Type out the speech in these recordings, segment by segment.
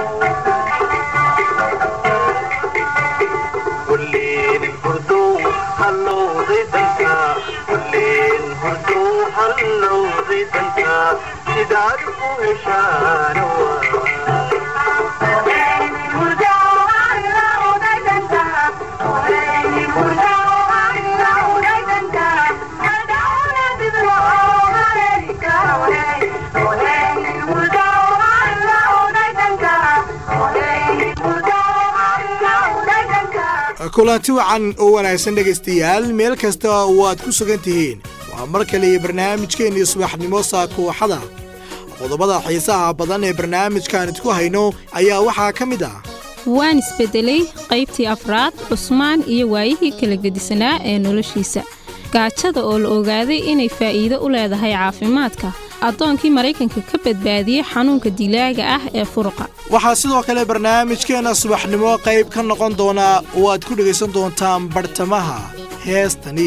kulleen hurdow hallowday danka kulleen hurdow hallowday danka sidaad u heshaana kulanti wacan oo wanaagsan dhegaystayaal meel kasta waad ku sugan tihiin waa mar kale iyo barnaamijkeennii subaxnimo saakooxada qodobada xiisaha badan ee barnaamijkaan idku hayno ayaa waxaa ka mid ah waan isbeddelay qaybtii afraad cusmaan iyo waayihii kala gedisanaa ee noloshiisa gaajada oo la ogaaday inay faa'iido u leedahay caafimaadka addoonkii maraykanka ka badbaadiyey xanuunka dilaaga ah ee furuqa waxaa sidoo kale barnaamijkeenna subaxnimo qayb ka noqon doonaa oo aad ku dhegaysan doontaan bartamaha heestani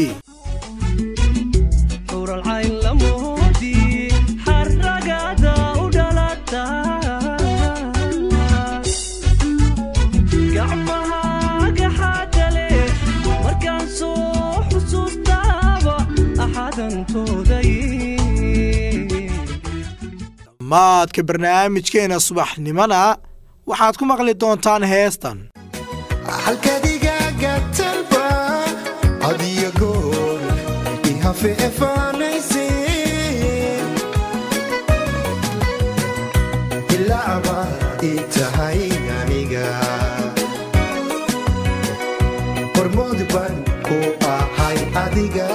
maadka barnaamijkeenna subaxnimona waxaad ku maqli doontaan heestan halkadigaaga talba adiyo goor ihafe efaanayse ilaaba ii tahay aniga hormood baan ku ahay adiga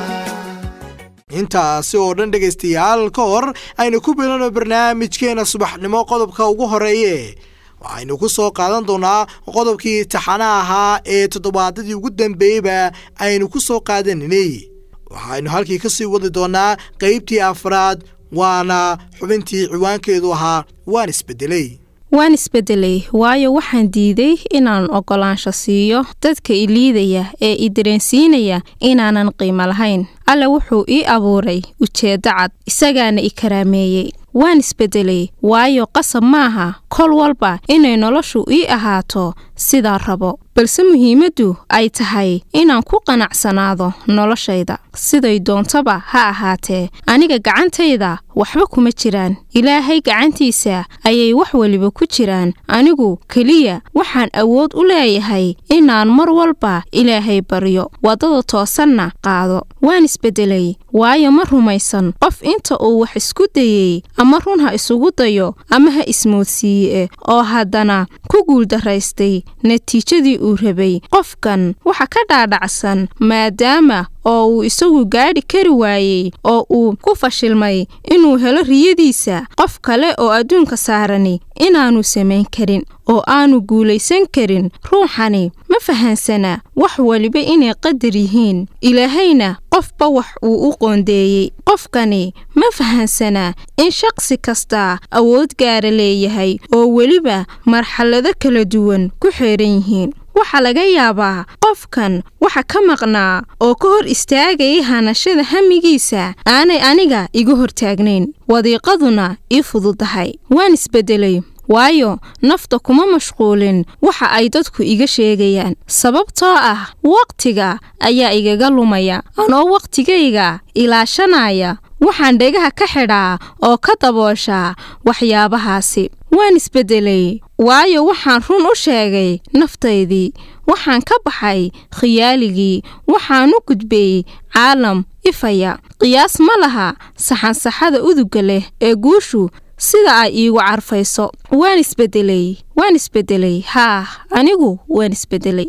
intaasi oo dhan dhegaystayaal ka hor aynu ku bilano barnaamijkeenna subaxnimo qodobka ugu horeeye waxaynu ku soo qaadan doonaa qodobkii taxana ahaa ee toddobaadadii ugu dambeeyeyba aynu ku soo qaadaninay waxaynu halkii ka sii wadi doonaa qaybtii afraad waana xubintii ciwaankeedu ahaa waan isbeddelay waan isbeddelay waayo waxaan diiday inaan oggolaansho siiyo dadka i liidaya ee i dareensiinaya inaanan qiimo lahayn alle wuxuu ii abuuray ujeeddo cad isagaana i karaameeyey waan isbeddelay waayo qasab maaha kol walba inay noloshu ii ahaato sidaa rabo balse muhiimaddu ay tahay inaan ku qanacsanaado noloshayda siday doontaba ha ahaatee aniga gacantayda waxba kuma jiraan ilaahay gacantiisa ayay wax weliba ku jiraan anigu keliya waxaan awood u leeyahay inaan mar walba ilaahay baryo waddada toosanna qaado waan isbeddelay waayo ma rumaysan qof inta uu wax isku dayey ama run ha isugu dayo ama ha ismoodsiiye oo haddana ku guuldaraystay natiijadii uu rabay qofkan waxa ka dhaadhacsan maadaama oo uu isagu gaadhi kari waayey oo uu ku fashilmay inuu helo riyadiisa qof kale oo adduunka saarani inaanu samayn karin oo aanu guulaysan karin ruuxani ma fahansana wax weliba inay qadar yihiin ilaahayna qofba wax uu u qoondeeyey qofkani ma fahansana in shaqsi kastaa awood gaara leeyahay oo weliba marxalado kala duwan ku xeeran yihiin waxaa laga yaabaa qofkan waxa ka maqnaa oo ka hor istaagayay hanashada hamigiisa aanay aniga iga hortaagnayn wadiiqaduna ii fududahay waan isbeddelay waayo nafta kuma mashquulin waxa ay dadku iga sheegayaan sababtoo ah wakhtiga ayaa igaga lumaya anoo wakhtigayga ilaashanaya waxaan dhegaha ka xidhaa oo ka dabooshaa waxyaabahaasi waan isbeddelay waayo waxaan run u sheegay naftaydii waxaan ka baxay khiyaaligii waxaan u gudbay caalam ifaya qiyaas ma laha saxansaxada uduga leh ee guushu sida ay iigu carfayso waan isbeddelay waan isbeddelay haah anigu waan isbeddelay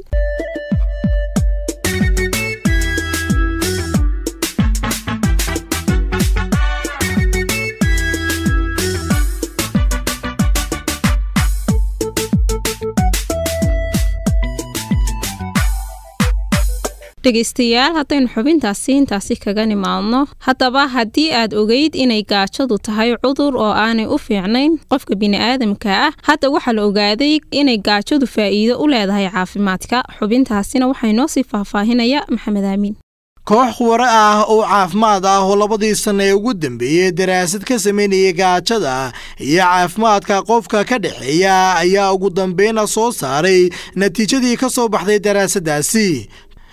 dhegaystayaal haddaynu xubintaasi intaasi kaga nimaadno haddaba haddii aad ogeyd inay gaajadu tahay cudur oo aanay u fiicnayn qofka bini'aadamka ah hadda waxaa la ogaaday inay gaajadu faa'iido u leedahay caafimaadka xubintaasina waxaa inoo sii faahfaahinaya maxamed aamiin koox khubaro ah oo caafimaad ah oo labadii sanna ee ugu dambeeyey daraasad ka sameynayay gaajada iyo caafimaadka qofka ka dhexeeya ayaa ugu dambeyna soo saaray natiijadii ka soo baxday daraasaddaasi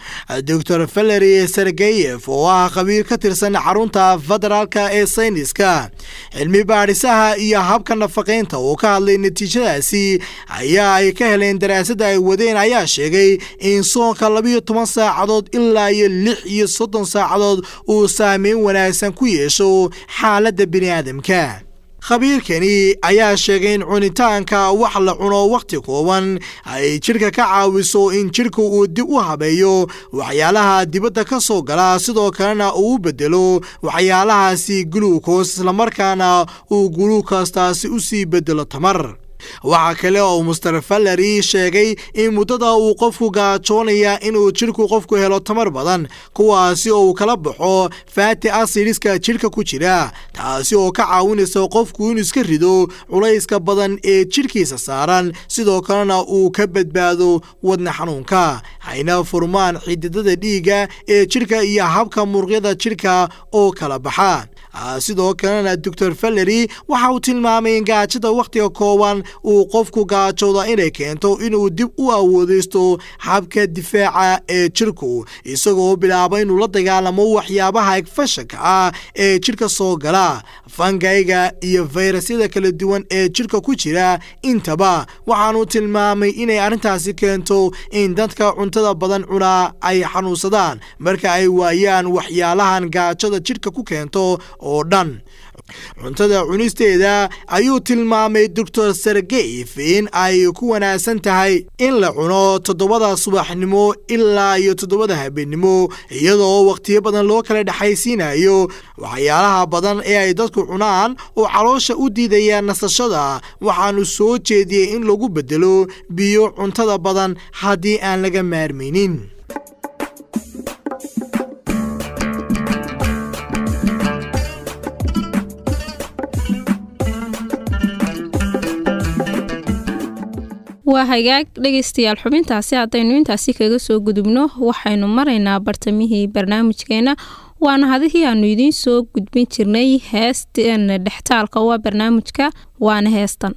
doctor valery sergeyef oo ah khabiir ka tirsan xarunta federaalka ee sayniska cilmi baadhisaha iyo habka nafaqaynta oo ka hadlay natiijadaasi ayaa ay ka heleen daraasadda ay wadeen ayaa sheegay in soonka labiyo toban saacadood ilaa iyo lix iyo soddon saacadood uu saameyn wanaagsan ku yeesho xaaladda bini'aadamka khabiirkani ayaa sheegay in cunitaanka wax la cuno wakhti kooban ay jidhka ka caawiso in jidhka uu dib u habeeyo waxyaalaha dibadda ka soo gala sidoo kalena uu u bedelo waxyaalahaasi guluukos islamarkaana uu guluukastaasi u sii bedelo tamar waxaa kale oo master valery sheegay in muddada uu qofku gaajoonaya inuu jidhku qofku helo tamar badan kuwaasi oo uu kala baxo faati asidiska jidhka ku jira taasi oo ka caawinaysa qofku inuu iska rido culayska badan ee jidhkiisa saaran sidoo kalena uu ka badbaado wadna xanuunka hayna furmaan xididada dhiigga ee jidhka iyo habka muruqyada jidhka oo kala baxa sidoo kalena doctor valery waxa uu tilmaamay in gaajada wakhtiga kooban uu qofku gaajooda inay keento inuu dib u awoodeysto habka difaaca ee jidhku isagoo bilaaba inuu la dagaalamo waxyaabaha egfashanka ah ee jidhka soo gala fangayga iyo fayrasyada kala duwan ee jidhka ku jira intaba waxaanu tilmaamay inay arrintaasi keento in dadka cuntada badan cunaa ay xanuunsadaan marka ay waayaan waxyaalahan gaajada jidhka ku keento oo dhan cuntada cunisteeda ayuu tilmaamay doctor sergeyf in ay ku wanaagsan tahay in la cuno toddobada subaxnimo ilaa iyo toddobada habeennimo iyadoo wakhtiyo badan loo kala dhexaysiinayo waxyaalaha badan ee ay dadku cunaan oo caloosha u diidaya nasashada waxaanu soo jeediyey in lagu bedelo biyo cuntada badan haddii aan laga maarmaynin waa hagaag dhegaystayaal xubintaasi haddaynu intaasi kaga soo gudubno waxaynu maraynaa bartamihii barnaamijkeena waana hadihii aanu idiin soo gudbin jirnay heestan dhextaalka waa barnaamijka waana heestan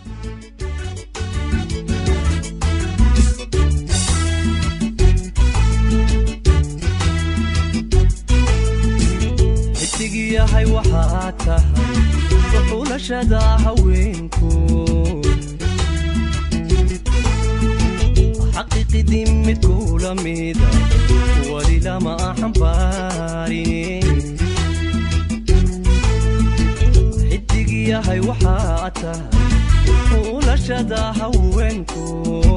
xidigyahay waxaa tahay suxulashada haweenku xaqiiqidii mid kula mida wali lama xambaarin xidigyahay waxaa tahay xulashada haweenku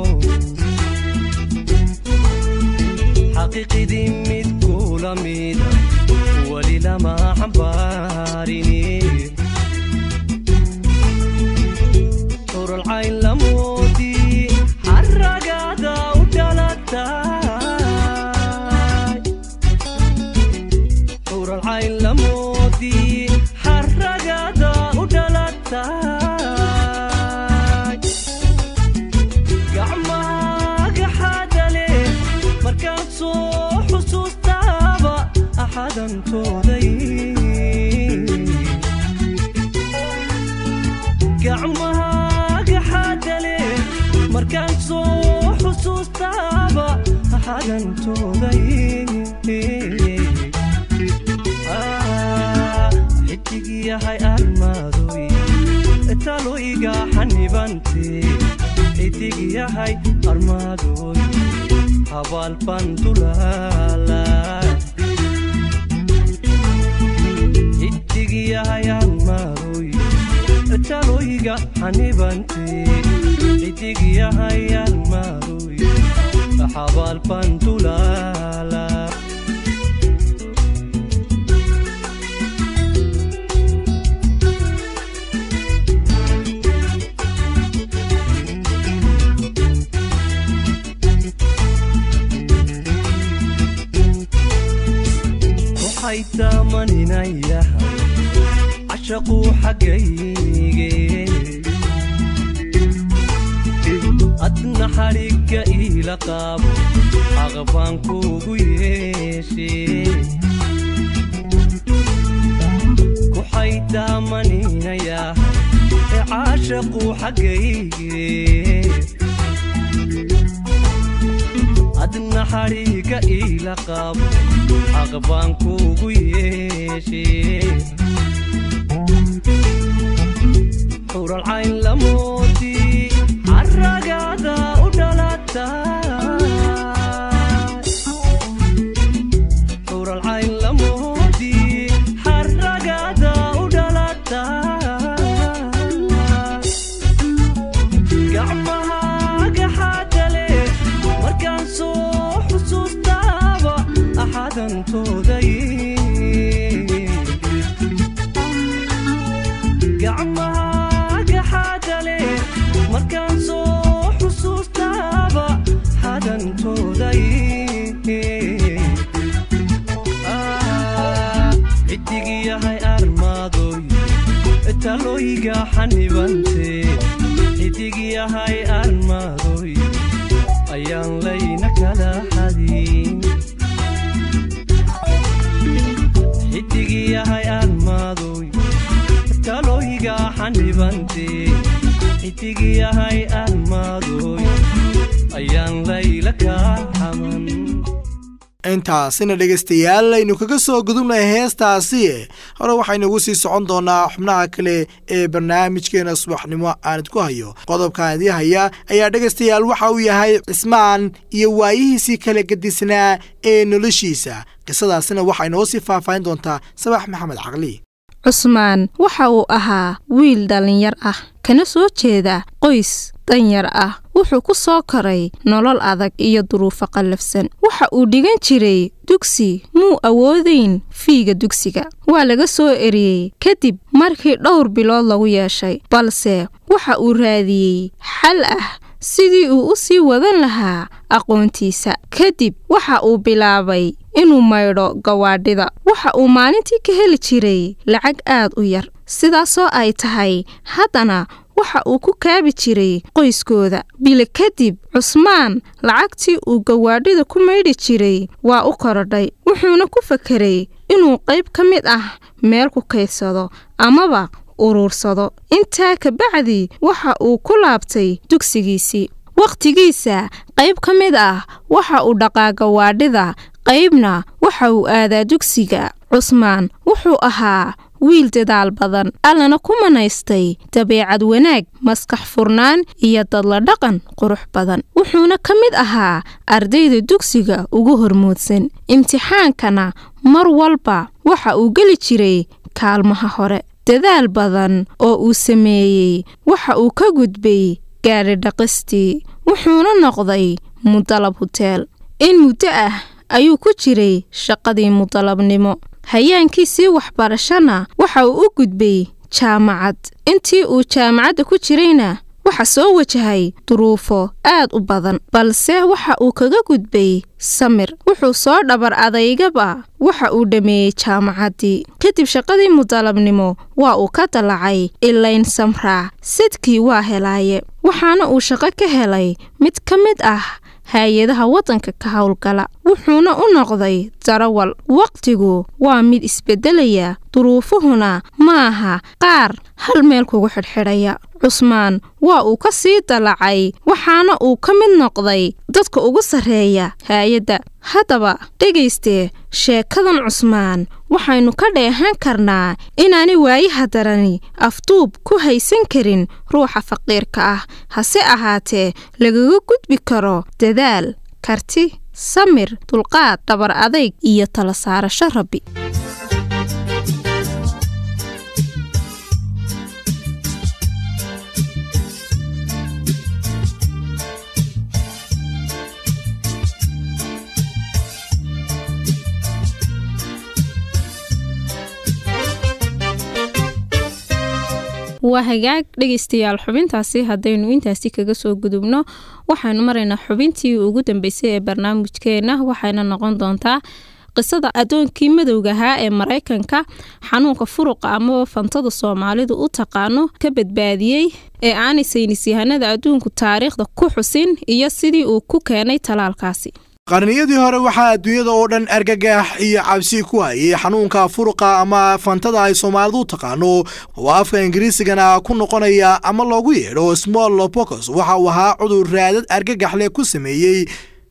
xaqiiqidii mid kula mida wali lama xambaarin uralcayn lamoodii xaragada u dhalatay uralcayn lamoodii xaragada u dhalatay gacmaga xadale markaan soo xusuustaaba axadantooday gacmaga xadale markaan soo xusuustaaba axadantooday xidig yahay armaadoy talo iga xanibante xidig yahay armaadoy habaal bandulaala xidig yahay armaadoy taloyga xanibante xidig yahay armaadoy habaal bandulaala waxay taamaninayahay cashaquu xaggayge adna xadhigga iila qaabo aqbaan kuugu yeeshe ku xaydaamaninayaa ee caashaqu xaggayge adna xadhigga iila qaabo aqbaan kuugu yeeshe xuralcayn lamoodi caragaada u dhalata xuralcayn lamoodi xaragaada u dhalata gacmahaaga xaadale markaan soo xusuustaaba axadantooday gacmahaaga xaadale markaan soo xusuustaaba xadantooday ciddig yahay armaadoy talooyiga xanibante ciddig yahay armaadoy ayaan layna kala xadin ciddig yahay armaadoy talooyiga xanibante ciddig yahay armaadoy ayaan layla kaa xaman intaasina dhegaystayaal aynu kaga soo gudubnay heestaasi hore waxaynugu sii socon doonaa xubnaha kale ee barnaamijkeena subaxnimo aan idku hayo qodobkan idii haya ayaa dhegaystayaal waxa uu yahay cismaan iyo waayihiisii kala gedisnaa ee noloshiisa qisadaasina waxay noo sii faahfaahin doontaa sabax maxamed caqli cusmaan waxa uu ahaa wiil dhallinyar ah kana soo jeeda qoys danyar ah wuxuu ku soo koray nolol adag iyo duruufo qallafsan waxa uu dhigan jiray dugsi muu awoodayn fiiga dugsiga waa laga soo eriyey kadib markii dhowr bilood lagu yeeshay balse waxa uu raadiyey xal ah sidii uu u sii wadan lahaa aqoontiisa kadib waxa uu bilaabay inuu maydho gawaadhida waxa uu maalintii ka heli jiray lacag aad u yar sidaasoo ay tahay haddana waxa uu ku kaabi jiray qoyskooda bile kadib cusmaan lacagtii uu gawaadhida ku maydhi jiray waa u korodhay wuxuuna ku fakeray inuu qayb ka mid ah meel ku kaydsado amaba uruursado intaa kabacdi waxa uu ku laabtay dugsigiisii wakhtigiisa qayb ka mid ah waxa uu dhaqaa gawaadhida qaybna waxa uu aadaa dugsiga cusmaan wuxuu ahaa wiil dadaal badan allana ku manaystay dabeecad wanaag maskax furnaan iyo dadla dhaqan qurux badan wuxuuna ka mid ahaa ardayda dugsiga ugu hormuudsan imtixaankana mar walba waxa uu geli jiray kaalmaha hore dadaal badan oo uu sameeyey waxa uu ka gudbay gaadhi dhaqistii wuxuuna noqday mudalab huteel in muddo ah ayuu ku jiray shaqadii mudalabnimo hayaankiisii waxbarashana waxa uu u gudbay jaamacad intii uu jaamacadda ku jirayna waxa soo wajahay duruufo aad u badan balse waxa uu kaga gudbay samir wuxuu soo dhabar adaygaba waxa uu dhammeeyey jaamacaddii kadib shaqadii mudalabnimo waa uu ka dallacay ilayn samraa sidkii waa helaaye waxaana uu shaqo ka helay mid ka mid ah hay-adaha waddanka ka howlgala wuxuuna u noqday darawal wakhtigu waa mid isbeddelaya duruufuhuna ma aha qaar hal meel kugu xidhxidhaya cusmaan waa uu ka sii dallacay waxaana uu ka mid noqday dadka ugu sarreeya hay-adda haddaba dhegayste sheekadan cusmaan waxaynu ka dheehan karnaa inaanay waayaha darani afduub ku haysan karin ruuxa faqiirka ah hase ahaatee lagaga gudbi karo dadaal karti samir dulqaad dhabar adayg iyo tala saarasho rabbi waa hagaag dhegaystayaal xubintaasi haddaynu intaasi kaga soo gudubno waxaynu maraynaa xubintii ugu dambeysay ee barnaamijkeena waxayna noqon doontaa qisada addoonkii madowga ahaa ee maraykanka xanuunka furuqa amaba fantada soomaalidu u taqaano ka badbaadiyey ee aanay saynisyahanada adduunku taariikhda ku xusin iyo sidii uu ku keenay talaalkaasi qarniyadii hore waxaa adduunyada oo dhan argagax iyo cabsi ku hayay xanuunka furuqa ama fantada ay soomaalidu u taqaano oo afka ingiriisigana ku noqonaya ama loogu yeedho small pocos waxa uu ahaa cudur raadad argagax leh ku sameeyey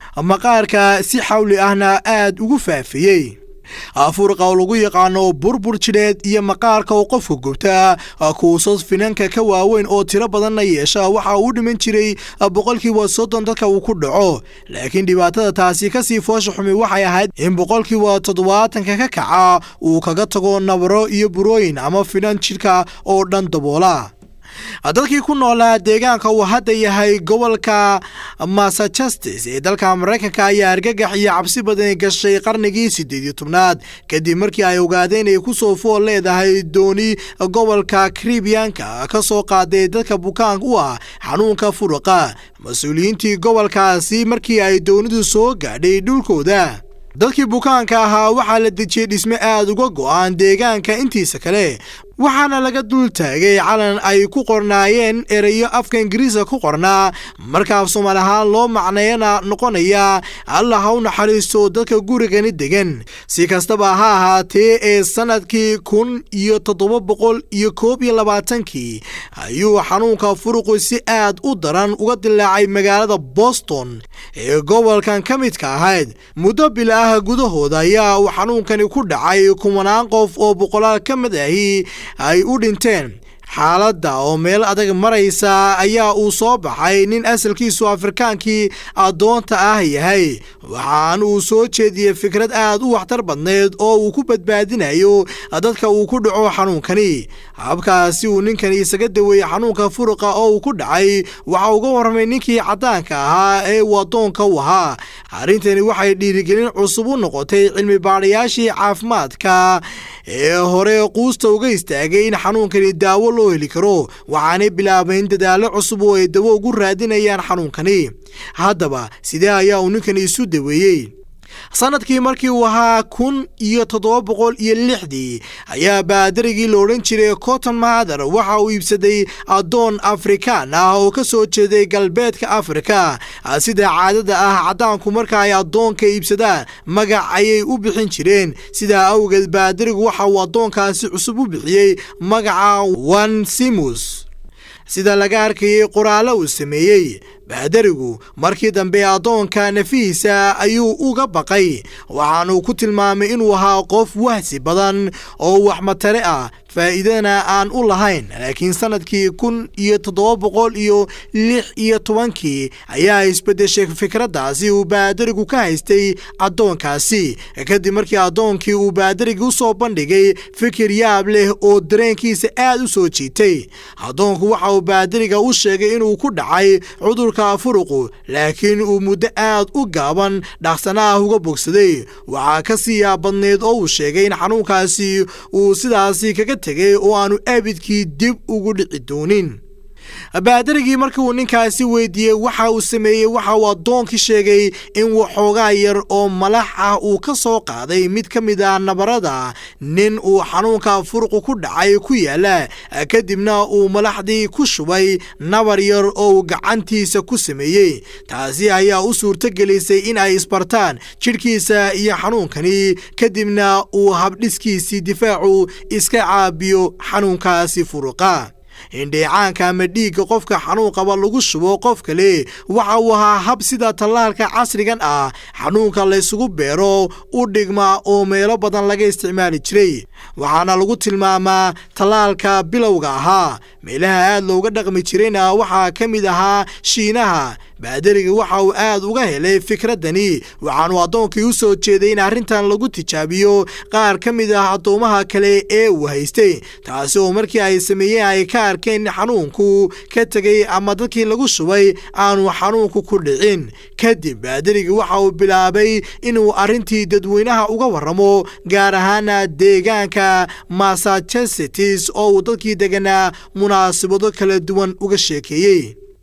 maqaarka si xawli ahna aad ugu faafiyey furuqa oo lagu yaqaano burbur jidheed iyo maqaarka oo qofka gubta kuusas finanka ka waaweyn oo tiro badanna yeesha waxa uu dhiman jiray boqolkiiba soddon dadka uu ku dhaco laakiin dhibaatada taasi kasii foosha xumi waxay ahayd in boqolkiiba toddobaatanka ka kaca uu kaga tago nabaro iyo burooyin ama finan jidhka oo dhan daboola dadkii ku noolaa deegaanka uu hadda yahay gobolka massachusetts ee dalka maraykanka ayaa argagax iyo cabsi badan gashay qarnigii siddeed iyo tobnaad kadib markii ay ogaadeen inay kusoo fool leedahay dooni gobolka karibiyanka ka soo qaaday dadka bukaanka u ah xanuunka furuqa mas-uuliyiintii gobolkaasi markii ay doonidu soo gaadhay dhulkooda dadkii bukaanka ahaa waxaa la dejiyey dhisme aad uga go'an deegaanka intiisa kale waxaana laga dul taagay calan ay ku qornaayeen ereyo afka ingiriiska ku qornaa markaaf soomaali ahaan loo macneeyana noqonaya allah ha u naxariisto dadka gurigani degan si kastaba ha ahaatee ee sannadkii kun iyo toddoba boqol iyo koob iyo labaatankii ayuu xanuunka furuqu si aad u daran uga dilaacay magaalada boston ee gobolkan ka midka ahayd muddo bil ah gudahooda ayaa uu xanuunkani ku dhacay kumanaan qof oo boqolaal ka mid ahi ay u dhinteen xaaladda oo meel adag maraysa ayaa uu soo baxay nin asalkiisu afrikaankii addoonta ah yahay waxaan uu soo jeediyey fikrad aad u waxtar badneed oo uu ku badbaadinayo dadka uu ku dhaco xanuunkani habkaasi uu ninkani isaga daweeyey xanuunka furuqa oo uu ku dhacay waxa uga warramay ninkii caddaanka ahaa ee uu addoonka u ahaa arrintani waxay dhiirigelin cusub u noqotay cilmi baadhayaashii caafimaadka ee hore quusta uga istaagay in xanuunkani daawo loo heli karo waxaanay bilaabeen dadaallo cusub oo ay dawo ugu raadinayaan xanuunkani haddaba sidee ayaa uu ninkani isu daweeyey sanadkii markii uu ahaa kun iyo toddoba boqol iyo lixdii ayaa baadarigii la odhan jiray cotton mather waxa uu iibsaday addoon afrikaan ah oo ka soo jeeday galbeedka afrika sida caadada ah caddaanku marka ay addoonka iibsadaan magac ayay u bixin jireen sidaa awgeed baadarigu waxa uu addoonkaasi cusub u bixiyey magaca wan simus sida laga arkayay qoraallo uu sameeyey baadarigu markii dambe addoonka nafihiisa ayuu uga baqay waxaanuu ku tilmaamay inuu ahaa qof wahsi badan oo waxmatare ah faa'iidana aan u lahayn laakiin sannadkii kun iyo toddoba boqol iyo lix iyo tobankii ayaa isbeddeshay fikraddaasi uu baadarigu ka haystay addoonkaasi kadib markii addoonkii uu baadarigi u soo bandhigay fikir yaab leh oo dareenkiisa aad u soo jiitay addoonku waxa uu baadariga u sheegay inuu ku dhacay cudurka furuqu laakiin uu muddo aad u gaaban dhaqsana ah uga bogsaday waxaa ka sii yaabadneed oo uu sheegay in xanuunkaasi uu sidaasi kaga tegay oo aanu abidkii dib ugu dhici doonin baadarigii markii uu ninkaasi weydiiyey waxa uu sameeyey waxa uu addoonkii sheegay in waxoogaa yar oo malax ah uu ka soo qaaday mid ka mid ah nabarada nin uu xanuunka furuqu ku dhacay ku yaala kadibna uu malaxdii ku shubay nabar yar oo uu gacantiisa ku sameeyey taasi ayaa u suurtogelisay in ay isbartaan jidhkiisa iyo xanuunkani kadibna uu habdhiskiisii difaacu iska caabiyo xanuunkaasi furuqa indheecaanka ama dhiigga qofka xanuun qaba lagu shubo qof kale waxa uu ahaa hab sida tallaalka casrigan ah xanuunka laysugu beero u dhigma oo meelo badan laga isticmaali jiray waxaana lagu tilmaamaa tallaalka bilowga ahaa meelaha aad looga dhaqmi jirayna waxaa ka mid ahaa shiinaha baadariga waxa uu aad uga helay fikraddani waxaanu addoonkii u soo jeeday in arrintan lagu tijaabiyo qaar ka mid ah addoomaha kale ee uu haystay taasi oo markii ay sameeyeen ay ka arkeen in xanuunku ka tegay ama dadkii lagu shubay aanu xanuunku ku dhicin kadib baadarigi waxa uu bilaabay inuu arrintii dadweynaha uga warramo gaar ahaana deegaanka massachusetts oo uu dadkii deganaa munaasabado kala duwan uga sheekeeyey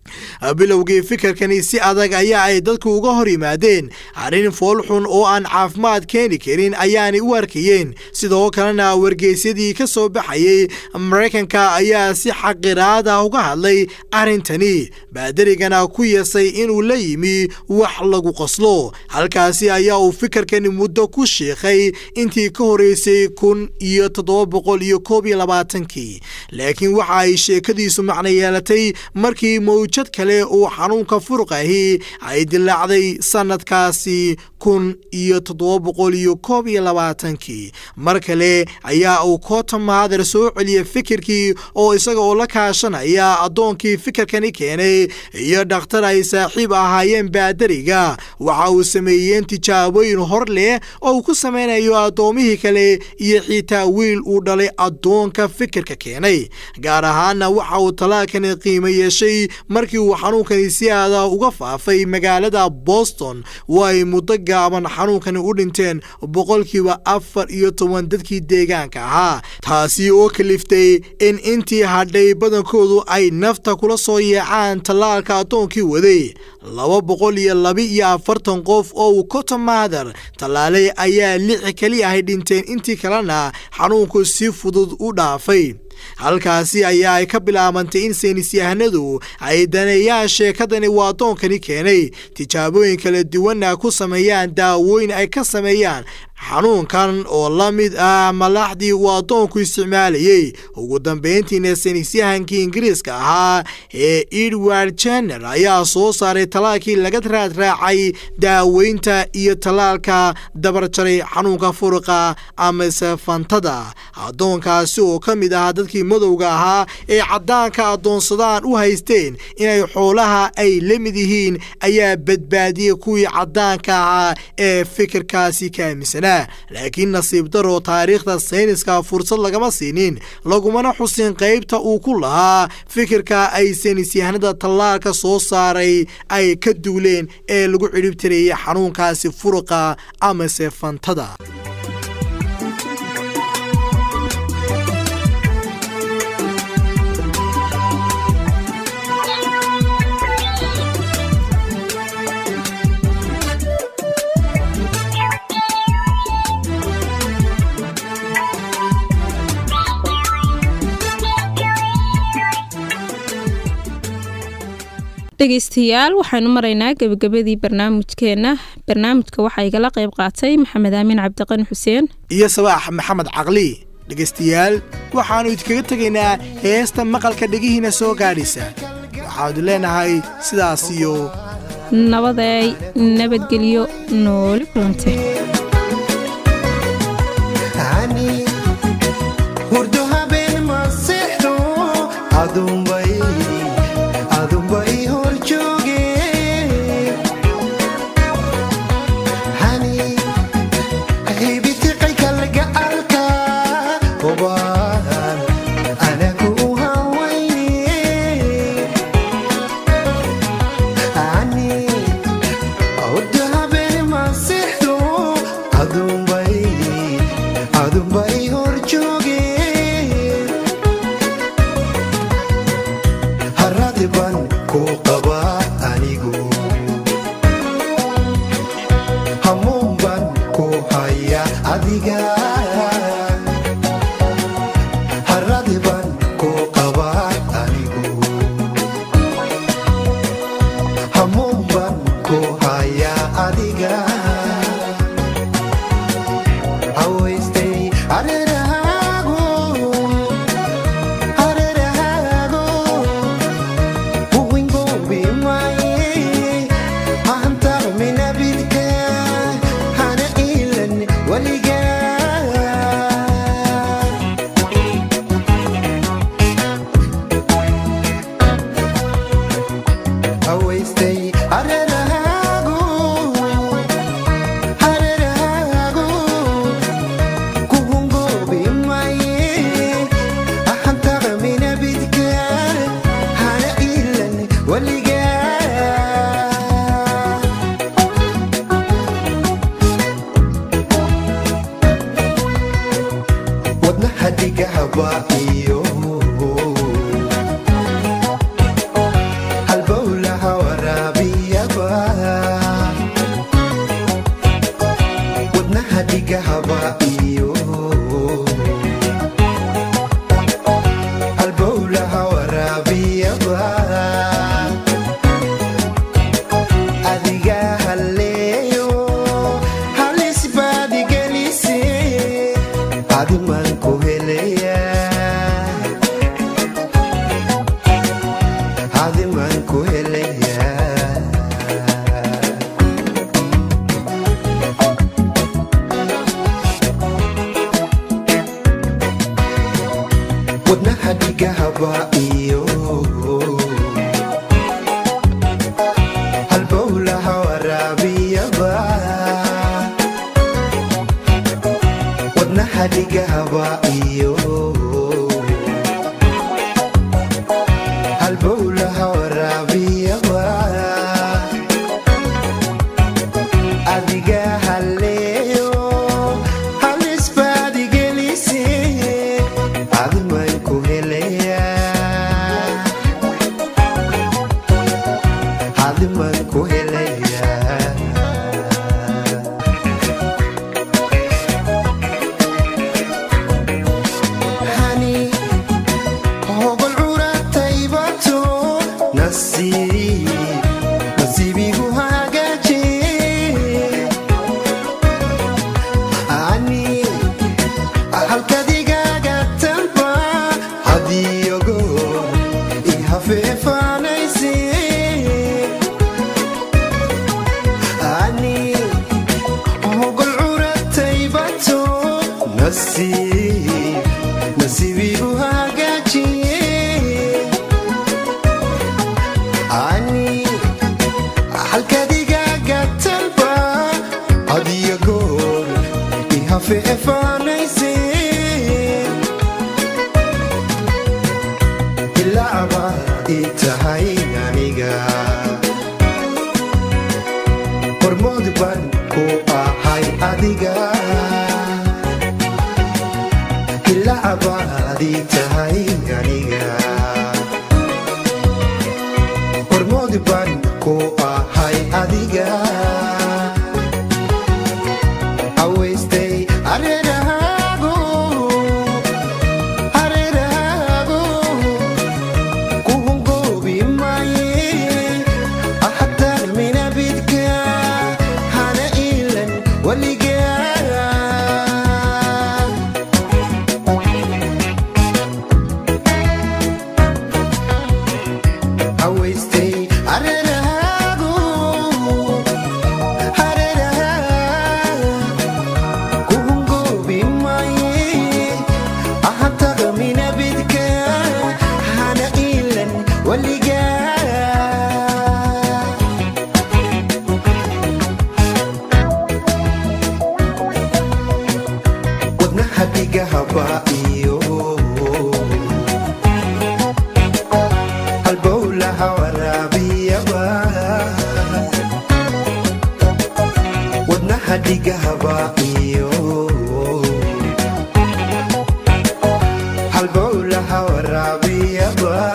bilowgii fikirkani si adag ayaa ay dadku uga hor yimaadeen arrin foolxun oo aan caafimaad keeni karin ayaanay u arkayeen sidoo kalena wargeysyadii ka soo baxayey maraykanka ayaa si xaqiraad ah uga hadlay arrintani baadarigana ku yeesay inuu la yimi wax lagu qoslo halkaasi ayaa uu fikirkani muddo ku shiikhay intii ka horeysay kun iyo toddoba boqol iyo koob iyo labaatankii laakiin waxa ay sheekadiisu macno yeelatay markii mawjad kale uu xanuunka furuqahi ay dilaacday sanadkaasi kun iyo toddoba boqol iyo koob iyo labaatankii mar kale ayaa uu koota mahader soo celiyey fikirkii oo isaga oo la kaashanaya addoonkii fikirkani keenay iyo dhakhtar ay saaxiib ahaayeen baadariga waxa uu sameeyeen tijaabooyin hor leh oo uu ku samaynayo addoomihii kale iyo xitaa wiil uu dhalay addoonka fikirka keenay gaar ahaana waxa uu talaalkani qiimo yeeshay markii uu xanuunkani si aada uga faafay magaalada boston oo ay muddo gaaban xanuunkani u dhinteen boqolkiiba afar iyo toban dadkii deegaanka ahaa taasi oo kaliftay in intii hadhay badankoodu ay nafta kula soo yeecaan tallaalka addoonkii waday laba boqol iyo laba iyo afartan qof oo uu cotomader tallaalay ayaa lix keli ahay dhinteen intii kalena xanuunku si fudud u dhaafay halkaasi ayaa ay ka bilaabantay in saynisyahanadu ay daneeyaan sheekadani uu addoonkani keenay tijaabooyin kala duwanna ku sameeyaan daawooyin ay ka sameeyaan xanuunkan oo la mid ah malaaxdii uu addoonku isticmaalayey ugu dambayntiina saynisyahankii ingiriiska ahaa ee edward jenner ayaa soo saaray tallaalkii laga raadraacay daaweynta iyo tallaalka dabarjaray xanuunka furuqa amase fantada addoonkaasi oo ka mid ahaa dadkii madowga ahaa ee caddaanka addoonsadaan u haysteen inay xoolaha ay la mid yihiin ayaa badbaadiyey kuwii caddaanka ahaa ee fikirkaasi ka aaminsanaa laakiin nasiib daroo taariikhda sayniska fursad lagama siinin lagumana xusin qaybta uu ku lahaa fikirka ay saynisyahanada tallaalka soo saaray ay ka duuleen ee lagu cidhibtirayay xanuunkaasi furuqa amase fantada dhegeystayaal waxaanu maraynaa gebagabadii barnaamijkeenna barnaamijka waxaa igala qayb qaatay maxamed aamin cabdiqani xuseen iyo sabaax maxamed caqli dhegaystayaal waxaannu idinkaga tegaynaa heesta maqalka dhegihiina soo gaadhaysa waxaanu leenahay sidaas iyo nabaday nabadgelyo nooli kulante ani hurdo habeen ma seexdo adunbay adunbay hor jooge hani hibitiqay kalgacalka hubaan anagu u hawayne ani hurdo habeen ma seexdo adunbay adunbay hor jooge haradi baan ku qabaa anigu hamuun baan ku haya adiga haradi baan ku qabaa anigu hamuun baan ku haya adiga hawaystay hareerahaagu hareerahaagu huwingoobi maaye hantarminabidka hana iilan weligaa hawaystay hareerahaagu hareerahaagu kuhungoobi maaye ahantaqminabidka hana iilan weligaa wadnaha dhigahaba iyo halbowlaha qaba iyo halbowlaha waraabiyaba adiga haleeyo halisbaadigelise adiman ku helaya adiman ku helaya hani hogol curataybato nasiib nasiibigu hagaaje ani halkadigaaga tanba hadiyogo ihafeefaanayse ani hogol curataybato nasiib nasiibigu hagaajiye ani halkadigaaga talba adiyo goor ihafeefaanayse ilaaba ii tahay aniga hormood baan ku ahay adiga ilacabaadii tahay aniga hormood baan ku ahay adiga aweystay areerahaago areerahaago kuhungoobi maaye ahataan minabidka hana iilan weligaa aweystay areerahaago areerahaa kuhungoobi maaye ahataa minabidka hana iilan weligaa wadnaha dhigahaba iyo halbowlaha waraabiyaba wadnaha dhigahaba iyo halbowlaha waraabiyaba